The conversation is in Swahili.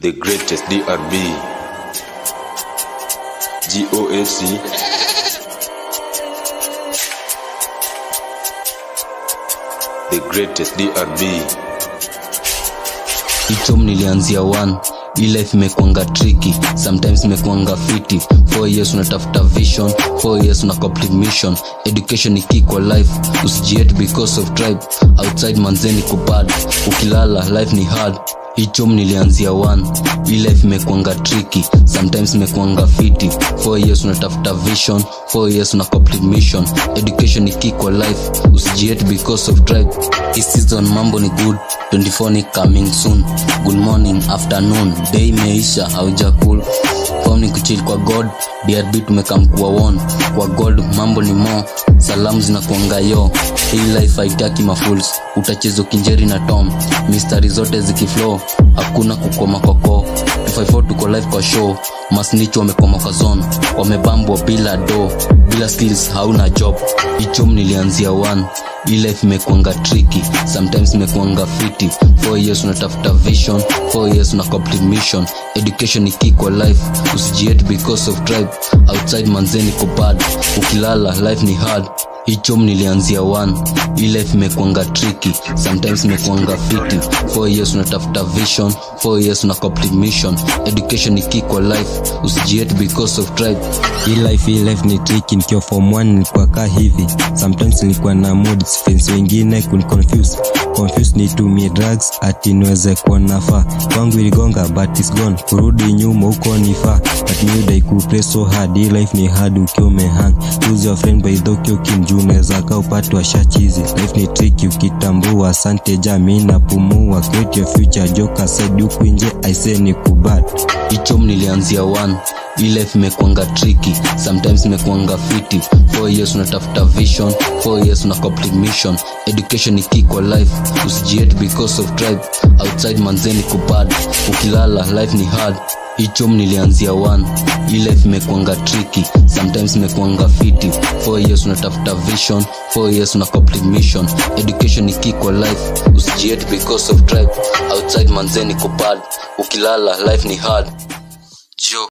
the greatest DRB. GOAC. The greatest DRB. ichom nilianzia one hii life imekwanga triki sometimes imekwanga fiti four years unatafuta vision four years una complete mission education ni key kwa life usijiet because of tribe outside manzeni kubad ukilala life ni hard hichom nilianzia one hii life imekwanga triki sometimes imekwanga fiti four years unatafuta vision four years una complete mission education ni key kwa life usijiet because of tribe hii season mambo ni good 24 ni coming soon good morning afternoon day imeisha hauja cool form ni kuchill kwa god drb tumekamkuwa won kwa god mambo ni mo salamu zinakuanga yo hii life haitaki mafuls utacheza kinjeri na tom mistari zote zikiflow hakuna kukoma koko 254 tuko live kwa show masnich wamekoma kwa zone wamebambwa bila do bila skills hauna job ichom nilianzia one hii life imekwanga triki sometimes imekwanga fiti four years unatafuta vision four years una complete mission education ni key kwa life usijiet because of tribe outside manzeni kobad ukilala life ni hard hichom nilianzia one hii life imekwanga triki sometimes imekwanga fiti four years unatafuta vision four years una complete mission education ni key kwa life usijiet because of tribe hii life hii life ni tricky nikiwa form 1 nilikuwa kaa hivi sometimes nilikuwa na mood fence wengine kuniconfuse confuse nitumie drugs ati niweze kuwa nafaa kwangu iligonga but it's gone kurudi nyuma huko nifaa but nidai kuplay so hard hii life ni hard ukiwa umehang choose your friend by the ukiwa kimjuu unaweza kaa upate washachizi life ni tricky ukitambua asante jamii napumua create your future joka side huku nje aise ni kubad ichom nilianzia one hii life imekwanga triki sometimes imekwanga fiti four years unatafuta vision four years una complete mission education ni key kwa life usijiet because of tribe outside manzeni kubad ukilala life ni hard ichom nilianzia one hii life imekwanga triki sometimes imekwanga fiti four years unatafuta vision four years una complete mission education ni key kwa life usijiet because of tribe outside manzeni kubad ukilala life ni hard jo